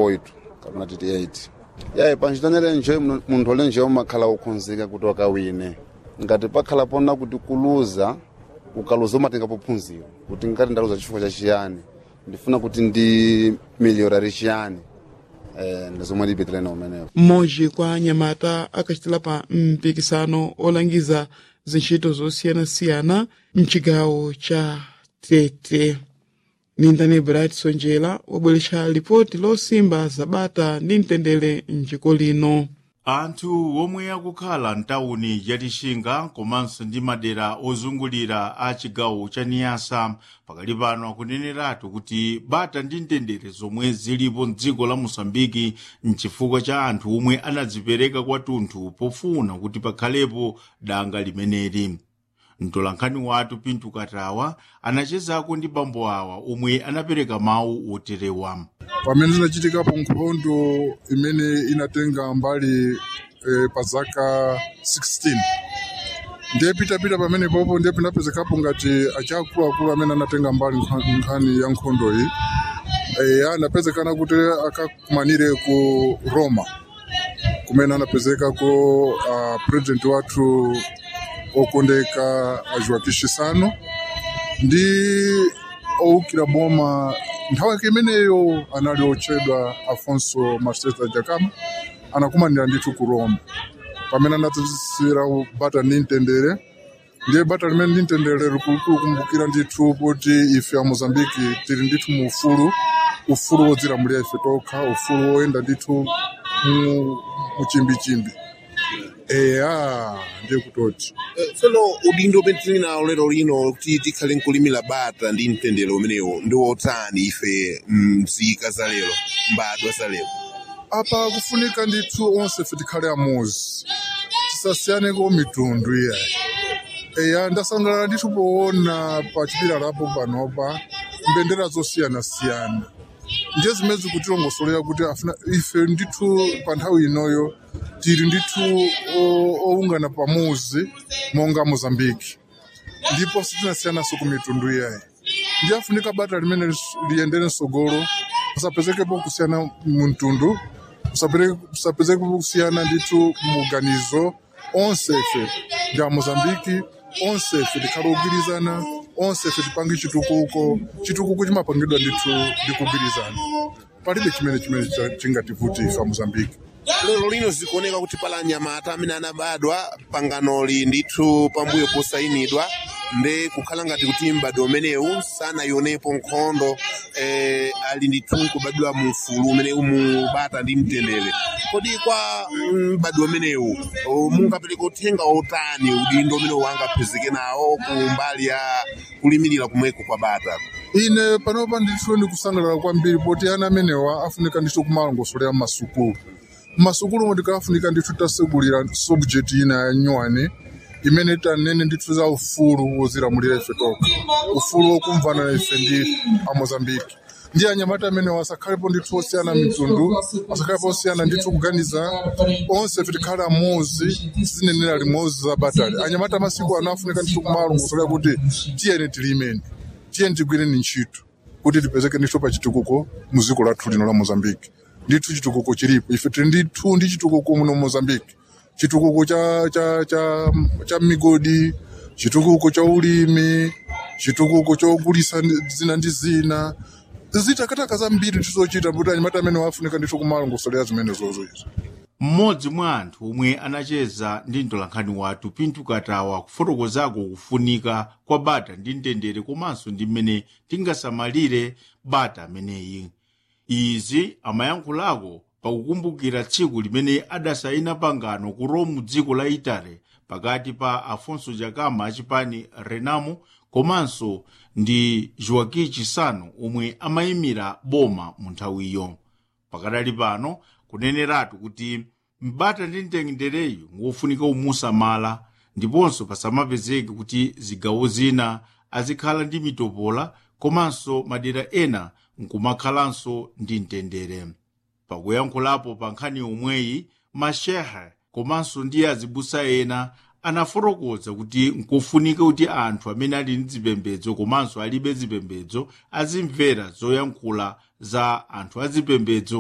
8 kapena titi 8 yayi panchitanere nje muno- munthu ole nje umakhala ukhunzika kuti wakawine ngati pakhala pona kuti kuluza ukaluza umatengapo phunziro kuti ngati ndaluza chifukwa chachiyani ndifuna kuti ndi miliorari chiyani eh, ndizomwe ndipitire na umenewo mmodzi kwa anyamata akachitira pa mpikisano olangiza zintchito zosiyanasiyana mchigawo cha tete nindani bright sonjera wabweretsa lipoti losimba zabata ndi mtendere mdziko lino anthu omwe akukhala mtawuni ya lixinga komanso ndi madera ozungulira a chigawo cha niyasa pakali pano akuneneratu kuti bata ndi mtendere zomwe zilipo mdziko la mosambiki mchifukwa cha anthu omwe anadzipereka kwathunthu pofuna kuti pakhalepo danga limeneli mtolankhani wathu pintu katawa anachezako ndi bambo awa omwe anapereka mawu oterewa pamene zinachitikapo nkhondo imene inatenga mbali eh, pa zaka 16 ndiye pitapita pamene popo ndiye pinapezekapo ngati achiakuluakulu amene anatenga mbali nkha- nkhani ya nkhondo iyi eh, anapezekana kuti akakumanire ku roma kumene anapezekako uh, president wathu okondeka Joaquim Chissano ndi owukira boma nthawi yake imeneyo anali otchedwa afonso masteta jakama anakumanira ndithu ku roma pamene anadzidzisira bata ndi mtendere ndiye bata limene ndi mtendere likulukulu kumbukira ndithu kuti ife a mozambiki tili ndithu mu ufulu ufulu wodzilamulira ife tokha ufulu woyenda ndithu mu mu chimbichimbi eya ndiye kutoti tsono udindo umene tili nawo lero lino kuti tikhale nkulimira bata ndi mtendere umenewo ndi wotani ife mzika za lero mbadwa za lero apa kufunika ndithu onse fe tikhale amuzi tisasiyaneko mitundu iyayi eya ndasangalala ndithu poona pa chipilalapo panopa mbendera zosiyanasiyana ndiye zimene zikutilongosolera kuti afuna ife ndithu pa nthawi inoyo tili ndithu o- owungana pamuzi monga mozambiki ndipo sitinasiyanaso ku mitundu iyayi ndiye afunika bata limene lis- liyendere msogolo kusapezekepo kusiyana mtundu kusapezekepo kusiyana ndithu muganizo onse ife ndi amozambiki onse ife tikhale ogwirizana onse ife tipange chitukuko chitukuko chimapangidwa ndithu ndi kugwirizana palibe chimene chimene cha- chingativuti ife amozambiki lero lino zikuoneka kuti pala anyamata amene anabadwa panganoli ndithu pambuyo posayinidwa nde kukhala ngati kuti mbadwa umenewu sanayionepo nkhondo eh, ali ndithu nkubadwa mu ufulu umenewu mu bata ndi mtendere kodi kwa mm, mbadwa umenewu oh, mungapereka uthenga otani udindo umene wangaphezeke nawo ku mbali ya kulimirira kumweko kwa bata ine panopa ndithu ndikusangalala kwambiri poti ana amenewa afunika ndithu kumalongosolera mmasukulu mmasukulu mo tikafunika ndithu tasegulira subject ina ya nyuwani imene tanene ndithu za ufulu wozilamulira ife tokha ufulu wokumvana na ife ndi amozambiki ndi anyamata amenewa asakhalepo ndithu osiyana mitundu asakhalepo osiyana ndithu kuganiza onse ife tikhale amuzi zinenera limodzi za batali anyamata amasiku ano afunika ndithu kumalongosolera kuti tiyeni tilimeni tiyeni tigwireni ntchito kuti tipezeke ndithu pa chitukuko mu dziko lathu lino la mozambiki ndithu chitukuko chilipo ife tili ndithu ndi chitukuko muno mozambiki chitukuko cha, cha, cha, cha migodi chitukuko cha ulimi chitukuko chogulisa zina ndi zina zitakataka zambiri tizochita kuti anyamata amene wafunika ndithu kumalongosolera zimene zozo izo mmodzi mwa anthu omwe anacheza ndi mtolankhani wathu pintu katawa kufotokozako kufunika kwa bata ndi mtendere komanso ndi mmene tingasamalire bata ameneyi izi amayankhulako pakukumbukira tsiku limene adasayina pangano ku rome dziko la itali pakati pa afonso jakama achipani renamo komanso ndi joaquim chissano omwe amayimira boma mu nthawiyo pakadali pano kuneneratu kuti mbata ndi mtendereyu ngofunika umusamala ndiponso pasamapezeke kuti zigawo zina azikhala ndi mitopola komanso madera ena nkumakhalanso ndi mtendere pakuyankhulapo pa nkhani yomweyi mashehe komanso ndi azibusa ena anafotokoza kuti nkofunika kuti anthu amene ali ndi zipembedzo komanso alibe zipembedzo azimvera zoyankhula za anthu azipembedzo